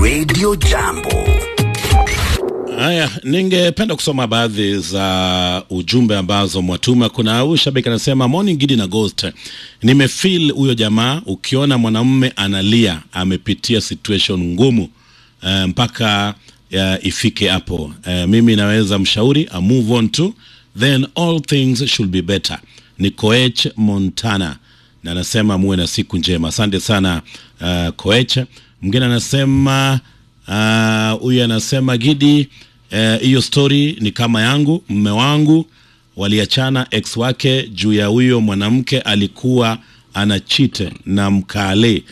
Radio Jambo. Haya, ningependa kusoma baadhi za ujumbe ambazo mwatuma. Kuna huyu shabiki anasema, morning Gidi na Ghost, nimefeel huyo jamaa. Ukiona mwanamume analia, amepitia situation ngumu uh, mpaka uh, ifike hapo. Uh, mimi naweza mshauri a move on to then all things should be better. Ni Koech Montana na anasema muwe na siku njema. Asante sana uh, Koech. Mwingine anasema huyu uh, anasema Gidi, hiyo uh, story ni kama yangu. Mme wangu waliachana ex wake juu ya huyo mwanamke alikuwa ana cheat na mkale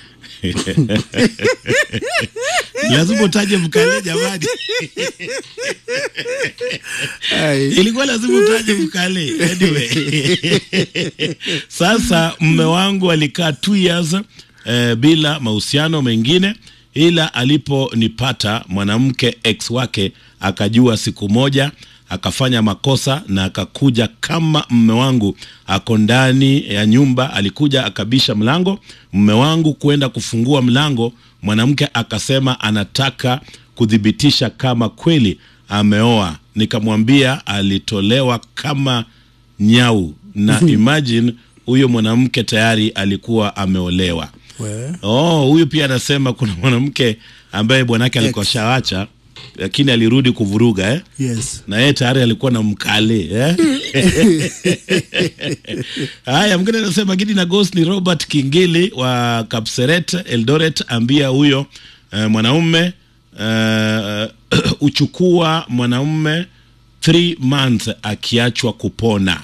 lazima utaje mkale jamani. ilikuwa lazima utaje mkale anyway. Sasa mme wangu alikaa two years eh, bila mahusiano mengine, ila aliponipata mwanamke ex wake akajua siku moja akafanya makosa na akakuja kama mme wangu ako ndani ya nyumba, alikuja akabisha mlango, mme wangu kwenda kufungua mlango, mwanamke akasema anataka kuthibitisha kama kweli ameoa. Nikamwambia alitolewa kama nyau, na imagine huyo mwanamke tayari alikuwa ameolewa. We. Oh, huyu pia anasema kuna mwanamke ambaye bwanake alikuwa shawacha lakini alirudi kuvuruga eh? Yes. na yeye tayari alikuwa na mkale eh? Haya, mwingine anasema Gidi na Ghost ni Robert Kingili wa Kapseret Eldoret, ambia huyo eh, mwanaume eh, uchukua mwanaume 3 months akiachwa kupona.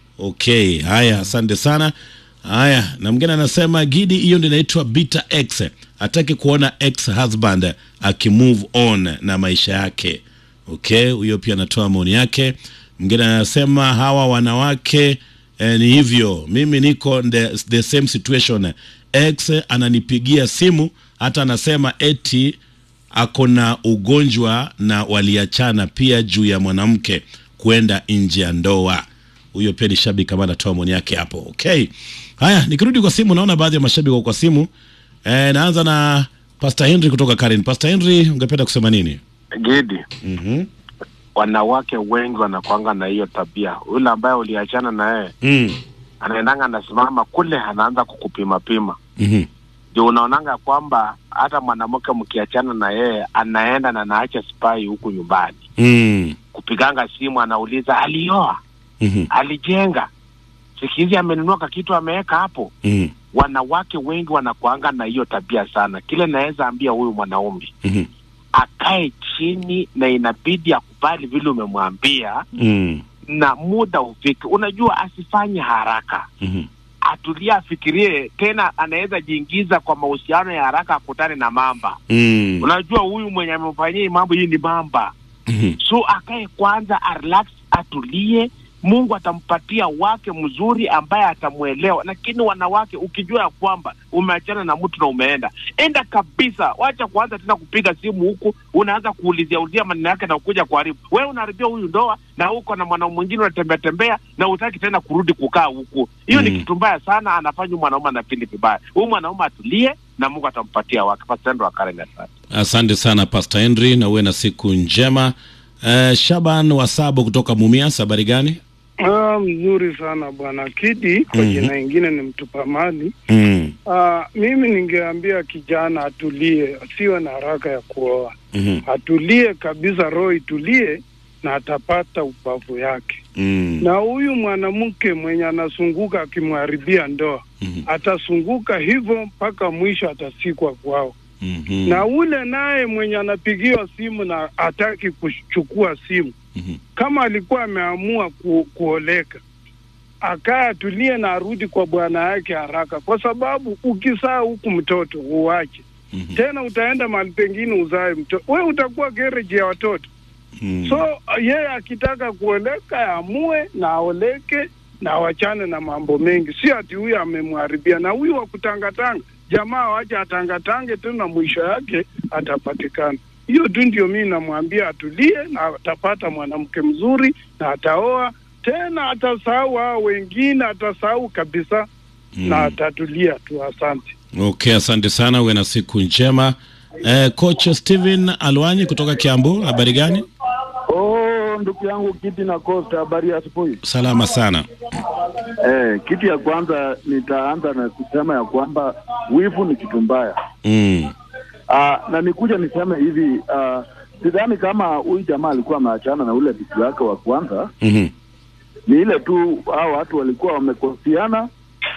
Okay, haya, asante sana. Haya, na mwingine anasema Gidi, hiyo ndio inaitwa bitter ex, hataki kuona ex husband akimove on na maisha yake. Okay, huyo pia anatoa maoni yake. Mwingine anasema hawa wanawake eh, ni hivyo, mimi niko the, the same situation. Ex ananipigia simu hata anasema eti ako na ugonjwa na waliachana pia juu ya mwanamke kwenda nje ya ndoa. Huyo pia ni shabiki kama anatoa maoni yake hapo. Okay, haya, nikirudi kwa simu, naona baadhi ya mashabiki wako kwa simu. E, naanza na Pastor Henry kutoka Karen. Pastor Henry, ungependa kusema nini? Gidi, Mhm. wanawake wengi wanakwanga na hiyo tabia. Yule ambaye uliachana na yeye Mm. anaendanga anasimama kule, anaanza kukupima pima, Mhm. ndio unaonanga kwamba hata mwanamke mkiachana na yeye anaenda na anaacha spai huku nyumbani, Mm. kupiganga simu, anauliza alioa, Mhm. alijenga, siku hizi amenunua kakitu ameweka hapo. Mhm. Wanawake wengi wanakuanga na hiyo tabia sana. Kile naweza ambia huyu mwanaume Mhm. akae chini, na inabidi akubali vile umemwambia Mm. na muda ufike. Unajua, asifanye haraka, Mhm. atulie, afikirie tena. Anaweza jiingiza kwa mahusiano ya haraka, akutane na mamba. Mm. Unajua, huyu mwenye amemfanyia hii mambo hii ni mamba, Mhm. so akae kwanza, arelax, atulie. Mungu atampatia wake mzuri ambaye atamwelewa. Lakini wanawake, ukijua ya kwamba umeachana na mtu na umeenda, enda kabisa, wacha kuanza tena kupiga simu huku, unaanza kuulizia ulizia maneno yake na kuja kuharibu. Wewe unaharibia huyu ndoa, na uko na mwanaume mwingine unatembea tembea, na utaki tena kurudi kukaa huku. Hiyo Mm. ni kitu mbaya sana, anafanya huyu mwanaume anafili vibaya. Huyu mwanaume atulie, na Mungu atampatia wake. Pasendo wa Karen, asante. Asante sana Pastor Henry na uwe na siku njema. Uh, Shaban Wasabo kutoka Mumias, habari gani? Ah, mzuri sana bwana Kidi, kwa Mhm. jina ingine ni mtupa mali. Mm. Ah, mimi ningeambia kijana atulie, asiwe na haraka ya kuoa, Mhm. atulie kabisa, roho itulie na atapata ubavu yake. Mm. Na huyu mwanamke mwenye anasunguka akimharibia ndoa Mhm. atasunguka hivyo mpaka mwisho, atasikwa kwao. Mhm. Na ule naye mwenye anapigiwa simu na hataki kuchukua simu Mhm. kama alikuwa ameamua ku, kuoleka akaa atulie na arudi kwa bwana yake haraka, kwa sababu ukisaa huku mtoto uwache Mhm. tena, utaenda mahali pengine uzae mtoto, we utakuwa gereji ya watoto. Mm. So yeye akitaka kuoleka aamue na aoleke na awachane na mambo mengi, si ati huyu amemharibia. Na huyu wa kutangatanga, jamaa wacha atangatange tu, na mwisho yake atapatikana. Hiyo tu ndio mimi namwambia atulie, na atapata mwanamke mzuri na ataoa tena, atasahau hao wengine, atasahau kabisa Mm. na atatulia tu. Asante. Okay, asante sana, uwe na siku njema. Eh, coach Steven Alwanyi kutoka Kiambu, habari gani? Oh, ndugu yangu Kiti na Costa, habari ya asubuhi. Salama sana. Eh, kitu ya kwanza nitaanza na kusema ya kwamba wivu ni kitu mbaya. Mm. Ah, na nikuja niseme hivi ah, sidhani kama huyu jamaa alikuwa ameachana na ule bibi wake wa kwanza, Mhm. ni ile tu hao watu walikuwa wamekosiana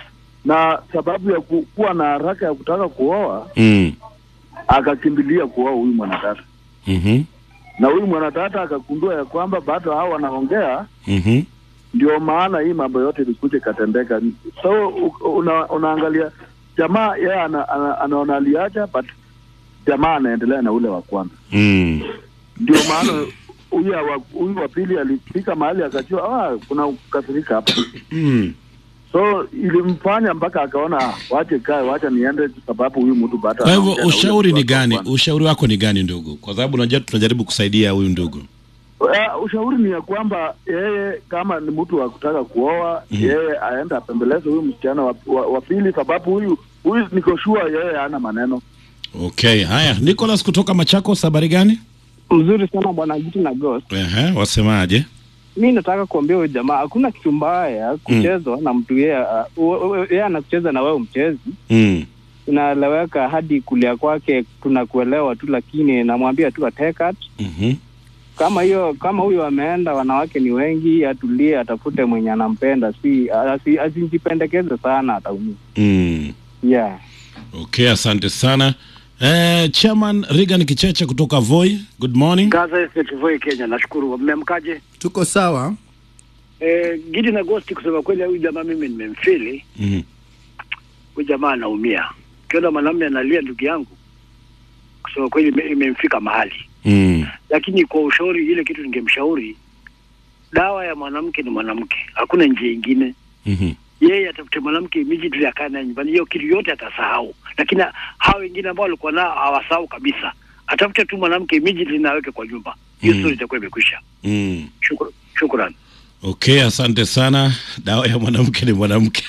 na sababu ya ku- kuwa na haraka ya kutaka kuoa Mm. akakimbilia kuoa huyu mwanadada, Mhm. na huyu mwanadada akagundua ya kwamba bado hao wanaongea Mhm. ndio maana hii mambo yote ilikuja ikatendeka. So u- una, unaangalia jamaa yeye ana, ana, anaona aliacha but jamaa anaendelea na ule wa kwanza. Mm. Ndio maana huyu wa- huyu wa pili alifika mahali akajua ah, kuna kukasirika hapa, Mm. so ilimfanya mpaka akaona ah, wache kae, wacha niende, sababu huyu mtu bado. Kwa hivyo anaongea na ule ushauri mtu ni wake wa gani? kwanza. Ushauri wako ni gani ndugu? Kwa sababu unajua tunajaribu kusaidia huyu ndugu. Uh, ushauri ni ya kwamba yeye kama ni mtu wa kutaka kuoa Mhm. yeye aende apembeleze huyu msichana wa, wa, wa pili, sababu huyu huyu niko sure yeye hana maneno. Okay, haya. Nicholas kutoka Machakos, habari gani? Mzuri sana bwana Giti na Ghost. Ehe, wasemaje? Mi nataka kuambia huyu jamaa hakuna kitu mbaya kuchezwa na mtu yeye uh, u- u- yeye anakucheza na wewe mchezi, Mm. inaeleweka hadi kulia kwake tunakuelewa tu, lakini namwambia tu atekat Mhm. kama hiyo kama huyo ameenda, wanawake ni wengi, atulie, atafute mwenye anampenda, si asi- asijipendekeze sana, ataumia. Mm. Yeah. Okay, asante sana. Eh, Chairman Regan Kicheche kutoka Voi. Good morning. Gaza Estate Voi Kenya, nashukuru. Mmemkaje? tuko sawa Eh, Gidi na Ghost, kusema kweli, huyu jamaa mimi nimemfili. Mhm. Huyu jamaa anaumia. Ukiona mwanamume analia, ndugu yangu, kusema kweli ime- imemfika mahali. Mm. Lakini kwa ushauri, ile kitu ningemshauri, dawa ya mwanamke ni mwanamke, hakuna njia ingine. Mhm. Yeye atafute mwanamke immediately, akae naye nyumbani, hiyo kitu yote atasahau. Lakini hao wengine ambao walikuwa nao hawasahau kabisa. Atafute tu mwanamke immediately na aweke kwa nyumba, hiyo Mm. story itakuwa imekwisha. Mm. Shukran, shukran. Okay, asante sana. Dawa ya mwanamke ni mwanamke.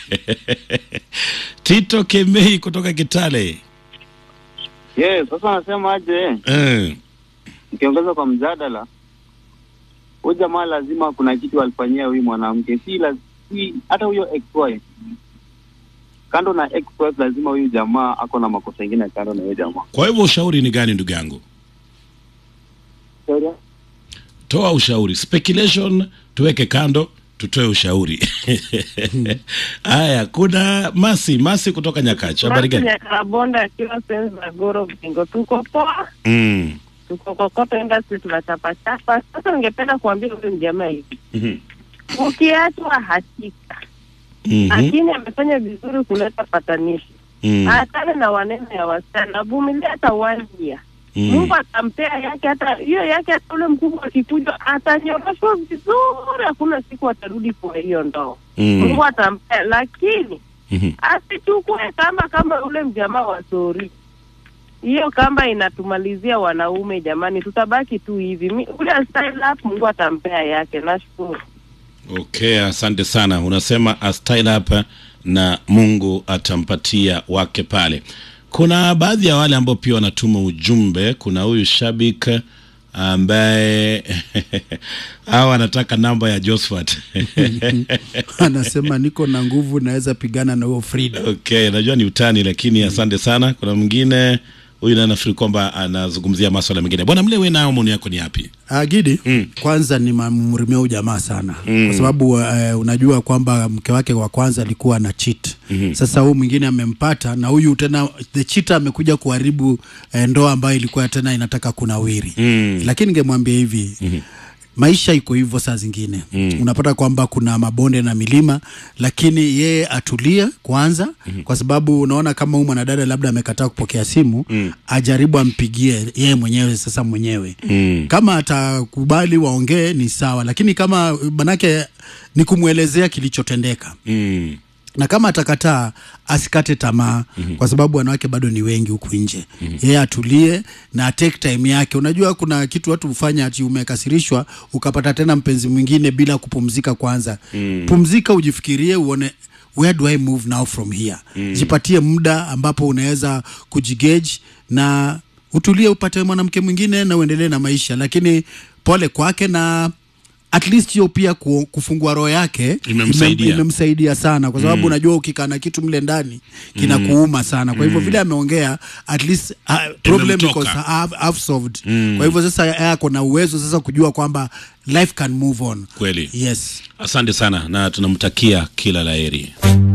Tito Kemei kutoka Kitale. Yes, sasa nasema aje, Eh. nikiongeza kwa mjadala, huyu jamaa lazima kuna kitu alifanyia huyu mwanamke, si la, si hata huyo ex-wife. Kando na ex-wife, lazima huyu jamaa ako na makosa ingine kando na huyo jamaa. Kwa hivyo ushauri ni gani ndugu yangu? Sorry? Toa ushauri. Speculation tuweke kando, tutoe ushauri. Haya, kuna Masi, Masi kutoka Nyakacha. Habari gani? Nyakabonda akiwa sehemu za Goro Bingo, tuko poa, Mm. tuko kokoto industry tunachapachapa. Sasa ningependa kuambia huyu mjamaa hivi, Mhm. ukiachwa hakika, Mhm. lakini amefanya vizuri kuleta patanishi. Mm. Achane na wanene ya wasichana, avumilia hata one year. Mm. Mungu atampea yake, hata hiyo yake, hata ule mkubwa akikuja atanyoroshwa vizuri, hakuna siku atarudi kwa hiyo ndoo. Mm. Mungu atampea, lakini Mhm. asichukue kamba kama ule mjamaa wa sori. Hiyo kamba inatumalizia wanaume jamani, tutabaki tu hivi. Mi- Ule style up Mungu atampea yake. Nashukuru. Okay, asante sana. Unasema a style up na Mungu atampatia wake pale. Kuna baadhi ya wale ambao pia wanatuma ujumbe. Kuna huyu shabik ambaye hawa anataka namba ya Josephat. anasema niko na nguvu naweza pigana na huo Frida. Okay, najua ni utani lakini asante sana. Kuna mwingine huyu naye nafikiri kwamba anazungumzia maswala mengine. Bwana Mle, wewe nao maoni yako ni yapi? Ah, Gidi Mm. kwanza ni mamrimia huyu jamaa sana Mm. kwa sababu uh, unajua kwamba mke wake wa kwanza alikuwa na cheat Mhm. sasa huyu mwingine amempata na huyu tena the cheater amekuja kuharibu eh, ndoa ambayo ilikuwa tena inataka kunawiri Mm. lakini ningemwambia hivi Mhm. maisha iko hivyo saa zingine Mm. unapata kwamba kuna mabonde na milima lakini yeye atulie kwanza mm-hmm. kwa sababu unaona kama huyu mwanadada labda amekataa kupokea simu Mm. ajaribu ampigie yeye mwenyewe sasa mwenyewe Mm. kama atakubali waongee ni sawa lakini kama manake ni kumwelezea kilichotendeka Mm. na kama atakataa asikate tamaa mm-hmm. kwa sababu wanawake bado ni wengi huku nje mm-hmm. yeye atulie na take time yake unajua kuna kitu watu hufanya ati umekasirishwa ukapata tena mpenzi mwingine bila kupumzika kwanza mm. pumzika ujifikirie uone where do i move now from here mm. jipatie muda ambapo unaweza kujigage na utulie upate mwanamke mwingine na uendelee na maisha lakini pole kwake na at least hiyo pia ku, kufungua roho yake Imemsaidia. imem- imemsaidia sana kwa sababu unajua ukikaa na kitu mle ndani kinakuuma sana kwa hivyo vile ameongea at least uh, problem Imemtoka. because have, have solved kwa hivyo sasa yeye ako na uwezo sasa kujua kwamba life can move on Kweli. yes Asante sana na tunamtakia kila laheri.